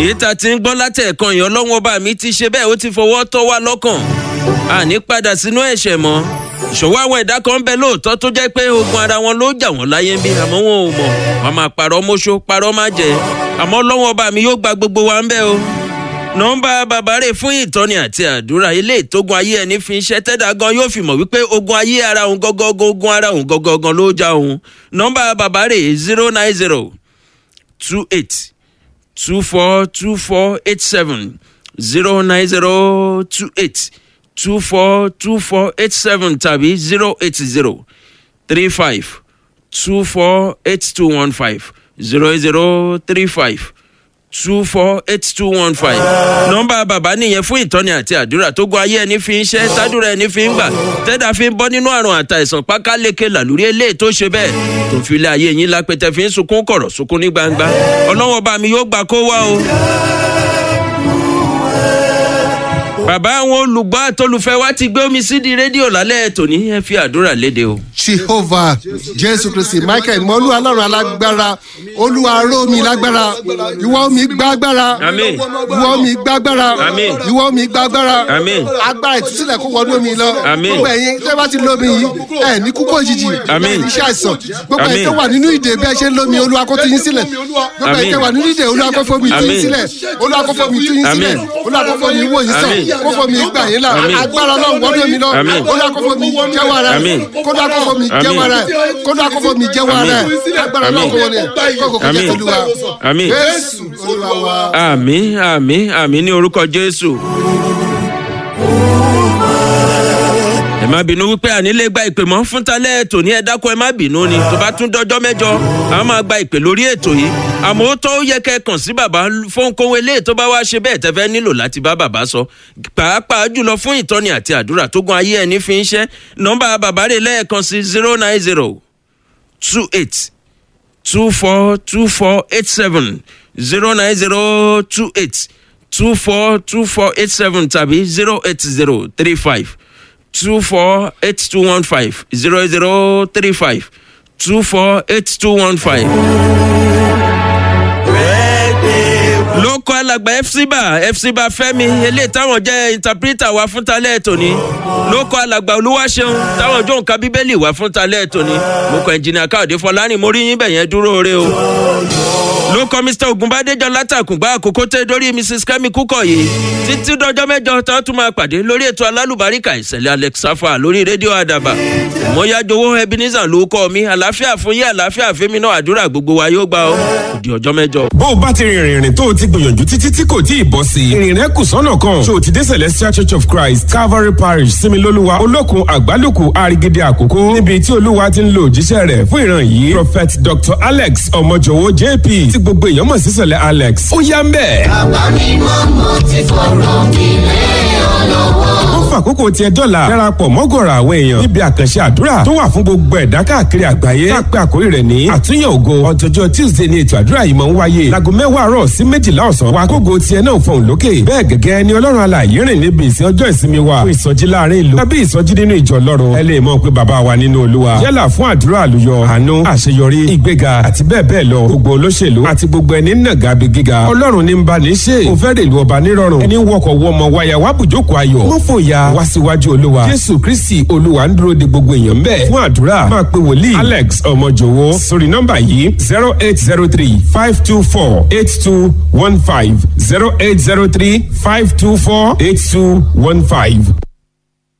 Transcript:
èyí tá a ti ń gbọ́ látẹ̀ẹ̀kan yẹn ọlọ́wọ́n ọba mi ti ṣe bẹ́ẹ̀ ó ti fọwọ́ tọ́ wa lọ́kàn àní padà sínú ẹ̀ṣẹ̀ mọ́ ìṣòwò àwọn ẹ̀dá kan ń bẹ lóòótọ́ tó jẹ́ pé ogun ara wọn ló jà wọ́n láyé ń bí àmọ́ wọn ò mọ̀ wọn máa parọ́ mọ́ṣó parọ́ má jẹ́ àmọ́ ọlọ́wọ́n ọba mi yóò gba gbogbo wa ń bẹ́ o nọmba bàbá rè fún ìtọ́ni àti àdúrà ilé ìtógun ayé ẹni fi ń ṣe tẹ́dà gan yóò fi mọ̀ wípé ogun ayé ara òun gọ́gọ́gọ́ ogun ara òun gọ́gọ́gọ́ ló já òun nọmba bàbá rè zero nine zero two eight two four two four eight seven zero nine zero two eight two four two four eight seven tàbí zero eight zero three five two four eight two one five zero zero three five two four eight two one five. nọmba bàbá nìyẹn fún ìtọ́ni àti àdúrà tó gun ayé ẹni fi ń ṣẹ́ tádúrà ẹni fi ń gbà tẹ́dà fi ń bọ́ nínú àrùn àtàìsàn pákáleke làlúrí eléyìí tó ṣe bẹ́ẹ̀ tó fi lé ayé yín lápẹtẹ fi ń sunkún kọ̀rọ̀ sunkún ní gbangba ọlọ́wọ́ bá mi yóò gbà kó wá o. bàbá àwọn olùgbọ́ àtolùfẹ́ wa ti gbé omi sídìí rédíò lálẹ́ tòní ẹ fi àdúrà léde o. jehovah jésù kristi michael mọ́lú ọlọ́run alágbára olúwa ró mi lágbára ìwọ mi gbágbára Àmín. ìwọ mi gbágbára Àmín. ìwọ mi gbágbára Àmín. agbára ìtúsílẹ̀ kó wọnú mi lọ Àmín. gbogbo ẹ̀yin tẹ́ bá ti lómi yìí ẹ̀ ní kúkú òjijì Àmín. ẹ̀ ní ṣàìsàn gbogbo Àmín. ẹ̀yin tó wà nínú ìdè bí ẹ ṣe ń lómi olúwa kó tú yín sílẹ̀ gbogbo ẹ̀yin Àmín. tẹ́ wà nínú ìdè olúwa kó fomi tú yín Àmín. sílẹ̀ olúwa kó fomi tú yín sílẹ̀ Àmín. olúwa kó fomi wò yín sàn Àmín. kó fomi gbà yín là Àmín. agbára ọlọ́run wọnú mi lọ Àmín. olúwa kó fomi jẹ́wọ́ ara Àmín. kódà kó fomi jẹ́wọ́ ara kódà kó fomi jẹ́wọ́ ara agbára ọlọ́run kó wọlé kókò kó jẹ́ Àmín. tolúwa Àmín. jésù olúwa wa. àmì àmì àmì ní orúkọ jésù. ẹ má bínú wípé ànílé gba ìpè mọ́ fún talẹ́ ètò ní ẹ dákun ẹ má bínú ni tó bá tún dọjọ́ mẹ́jọ a máa gba ìpè lórí ètò yìí àmọ́ ó tó yẹ kẹ́ ẹ kàn sí bàbá fónkóhun eléyìí tó bá wá ṣe bẹ́ẹ̀ tẹ́fẹ́ nílò láti bá bàbá sọ pàápàá jùlọ fún ìtọ́ni àti àdúrà tó gun ayé ẹni fi ń ṣẹ́ nọ́mbà bàbá rẹ̀ lẹ́ẹ̀kan sí zero nine zero two eight two four two four eight seven zero nine zero two eight two four two four eight seven tàbí zero eight zero three five two four eight two one five zero zero three five two four eight two one five. ló kọ́ alàgbà fcba fcba fẹ́mi eléyìí táwọn jẹ́ interpreter wa fún talẹ́ tòní ló kọ́ alàgbà olúwaṣeun táwọn jó nǹkan bíbélì wá fún talẹ́ tòní mo kọ́ ẹnjìnìà káòdé fọlárìn mo rí yín bẹ̀yẹn dúró re o ló kọ́ mr ogunbadéjọ látàkùngbà àkókò tẹ dórí mrs kemi kúkọ̀yé títí dọjọ́ mẹ́jọ tá a tún máa pàdé lórí ètò alálùbáríkà ìṣẹ̀lẹ̀ alex safa lórí rédíò àdàbà ìmọ̀yájowó ebenezer ló kọ́ mi àlàáfíà fún yín àlàáfíà fẹ́mi náà àdúrà gbogbo wa yóò gbà ọ́ òdì ọjọ́ mẹ́jọ. bó o bá ti rìnrìn ìrìn tó o ti gbìyànjú títí tí kò tí ì bọ́ sí i ìrìn rẹ kù sọ́nà kan ṣé o ti dé celestial church of christ calvary parish similoluwa olókun àgbálùkù àrígídé àkókò níbi tí olúwa ti ń lo òjíṣẹ́ rẹ̀ fún ìran yìí prophet dr alex ọmọjọwọ jp tí gbogbo èèyàn mọ̀ sí sẹ̀lẹ̀ alex ó yá ń bẹ̀. bàbá mi mọ́ mo ti fọ̀rọ̀ mi lé ọ lọ́wọ́. ó fàkókò tiẹ̀ dọ́là darapọ̀ mọ́gọ̀rọ̀ àwọn èèyàn níbi àkànṣe àdúrà tó wà fún gbogbo ẹ̀dá káàkiri àgbáyé tá a pé àkórí rẹ̀ ní àtúnyẹ̀ ògo ọjọ́jọ́ tuesday ni ètò àdúrà yìí máa ń wáyé láago mẹ́wàá àárọ̀ sí méjìlá ọ̀sán wa kógo tiẹ̀ náà fọ̀hún lókè bẹ́ẹ̀ gẹ́gẹ́ ni ọlọ́run alààyè rìn níbi ìsìn ọjọ́ ìsinmi wa fún ìsọjí láàrin ìlú tàbí ìsọjí nínú ìjọ lọ́run ẹ lè mọ̀ pé bàbá wa nínú olúwa yálà fún àdúrà àlùyọ àánú àṣeyọrí ìgbéga àti bẹ́ẹ̀ bẹ́ẹ̀ lọ gbogbo olóṣèlú àti gbogbo ẹni nàgà bí gíga ọlọ́run ní ń bá ní ṣe kò fẹ́ rèlú ọba nírọ̀rùn ẹni wọkọ̀ wọmọ wáyà wá bùjókòó ayọ̀ mọ́ fòyà wá síwájú olúwa jésù kristi olúwa ń dúró de gbogbo èèyàn bẹ́ẹ̀ fún àdúrà máa pe wòlíì alex ọmọjòwó sórí nọ́mbà yìí zero eight zero three five two four eight two one five zero eight zero three five two four eight two one five.